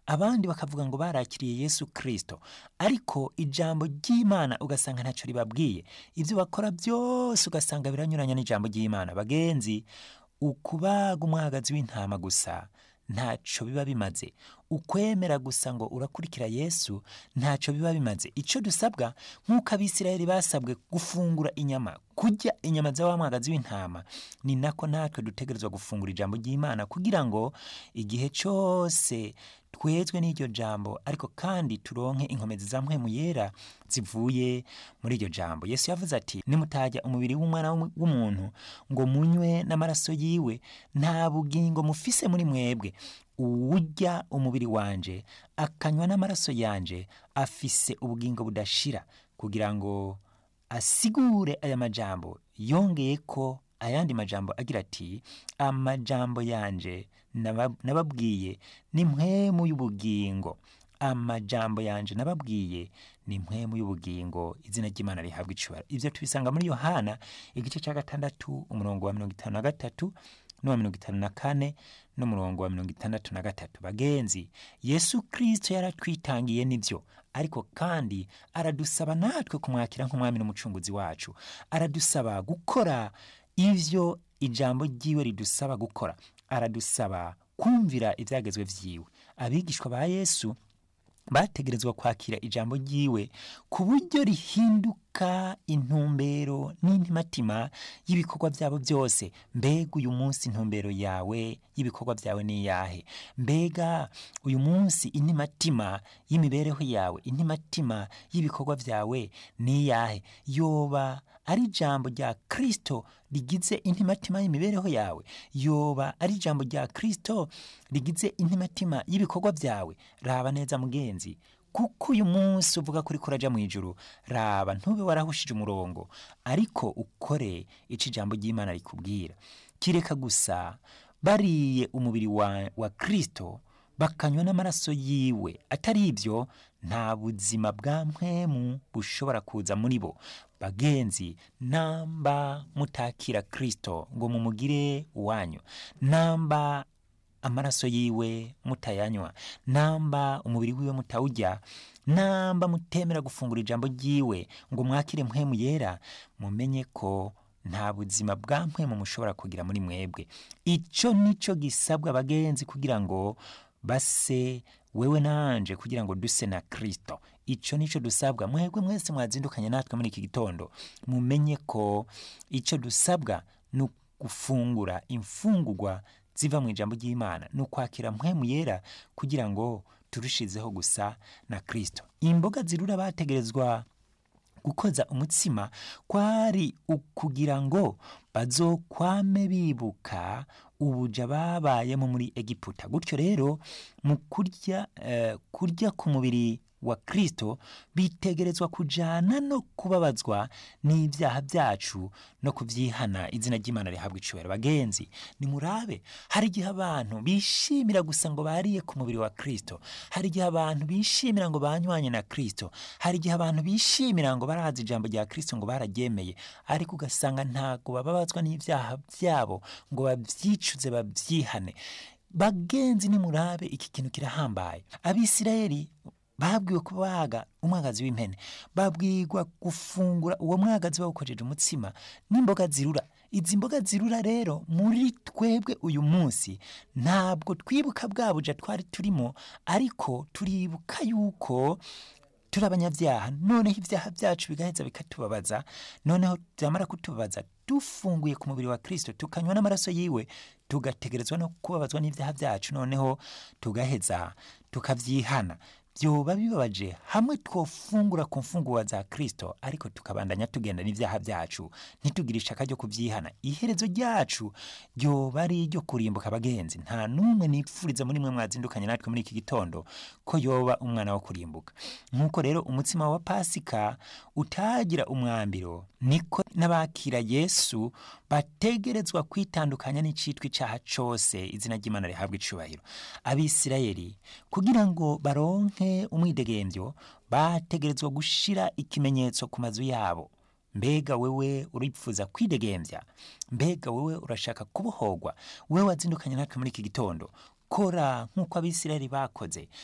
abandi bakavuga ngo barakiriye yesu kirisito ariko ijambo ry'imana ugasanga ntacyo ribabwiye ibyo bakora byose ugasanga biranyuranya n'ijambo ry'imana bagenzi ukubaga umwagazi w'intama gusa ntacyo biba bimaze ukwemera gusa ngo urakurikira yesu ntacyo biba bimaze icyo dusabwa nk'uko abisirayeli basabwe gufungura inyama kurya inyama za wa mwagazi w'intama ni nako natwe dutegerezwa gufungura ijambo ry'imana kugira ngo igihe cyose twezwe n'iryo jambo ariko kandi turonke inkomezi za mpwemu yera zivuye muri iryo jambo yesu yavuze ati nimutajya umubiri w'umwana w'umuntu ngo munywe n'amaraso yiwe nta bugingo mufise muri mwebwe uwurya umubiri wanje akanywa n'amaraso yanje afise ubugingo budashira kugira ngo asigure aya majambo yongeye ko ayandi majambo agira ati amajambo yanje nababwiye ni mpwemu y'ubugingo amajambo yanje nababwiye ni mpwemu y'ubugingo izina ry'imana rihabwa icubaro ibyo tubisanga muri yohana igice cya gatandatu umurongo wa mirongo itanu na gatatu n'uwa mirongo itanu na kane n'umurongo wa mirongo itandatu na gatatu bagenzi yesu kirisito yaratwitangiye nibyo ariko kandi aradusaba natwe kumwakira nk'umwami n'umucunguzi wacu aradusaba gukora ivyo ijambo ryiwe ridusaba gukora aradusaba kumvira ibyagezwe vyiwe abigishwa ba yesu bategerezwa kwakira ijambo ryiwe ku buryo rihinduka intumbero n'intimatima y'ibikorwa byabo byose mbega uyu munsi intumbero yawe y'ibikorwa byawe ni iyahe mbega uyu munsi intimatima y'imibereho yawe intimatima y'ibikorwa byawe ni iyahe yoba ari ijambo rya kirisito rigize intimatima y'imibereho yawe yoba ari ijambo rya kirisito rigize intimatima y'ibikorwa byawe raba neza mugenzi kuko uyu munsi uvuga kuri kuraja mu ijuru raba ntube warahushije umurongo ariko ukore ico ijambo ry'imana rikubwira kireka gusa bariye umubiri wa, wa kristo bakanywa n'amaraso yiwe atari ibyo nta buzima bwa mpwemu bushobora kuza muri bo bagenzi namba mutakira kristo ngo mumugire uwanyu namba amaraso yiwe mutayanywa namba umubiri wiwe mutawujya namba mutemera gufungura ijambo ryiwe ngo mwakire mpwemu yera mumenye ko nta buzima bwa mpwemu mushobora kugira muri mwebwe icyo nicyo gisabwa abagenzi kugira ngo base wewe nanje kugira ngo duse na kristo icyo nicyo dusabwa mwebwe mwese mwazindukanye natwe muri iki gitondo mumenye ko icyo dusabwa ni gufungura imfungurwa ziva mu ijambo ry'imana ni ukwakira mpwemu yera kugira ngo turushizeho gusa na kristo imboga zirura bategerezwa gukoza umutsima kwari ukugira ngo bazokwame bibuka ubuja babayemo muri egiputa gutyo rero mu kurya uh, kurya ku mubiri wa kristo bitegerezwa kujana no kubabazwa n'ibyaha byacu no kubyihana izina ry'imana rihabwa icubahiro bagenzi nimurabe hari igihe abantu bishimira gusa ngo bariye ku mubiri wa kristo hari igihe abantu bishimira ngo banywanye na kristo hari igihe abantu bishimira ngo barazi ijambo rya kristo ngo bararyemeye ariko ugasanga ntago bababazwa n'ibyaha byabo ngo babyicuze babyihane bagenzi nimurabe iki kintu kirahambaye abisirayeli babwiwe kubaga umwagazi w'impene babwirwa gufungura uwo mwagazi bawukojeje umutsima n'imboga zirura izi mboga zirura rero muri twebwe uyu munsi ntabwo twibuka bwa buja twari turimo ariko turibuka yuko turi abanyabyaha noneho ibyaha byacu bigaheza bikatubabaza noneho byamara kutubabaza dufunguye ku mubiri wa kirisito tukanywa n'amaraso yiwe tugategerezwa no kubabazwa n'ibyaha byacu noneho tugaheza tukabyihana byoba bibabaje hamwe twofungura ku mfunguwa za kirisito ariko tukabandanya tugenda n'ibyaha byacu ntitugire ishaka ryo kubyihana iherezo ryacu ryoba ari iryo kurimbuka abagenzi nta n'umwe nipfuriza muri mwe mwazindukanye natwe muri iki gitondo ko yoba umwana wo kurimbuka nk'uko rero umutsima wa pasika utagira umwambiro niko n'abakira yesu bategerezwa kwitandukanya n'icitwa icyaha cyose izina ry'imana rihabwa icubahiro abisirayeli kugira ngo baronke umwidegembyo bategerezwa gushira ikimenyetso ku mazu yabo mbega wewe uripfuza kwidegembya mbega wewe urashaka kubohorwa wewe wazindukanye natwe muri iki gitondo kora nk'uko abisirayeli bakoze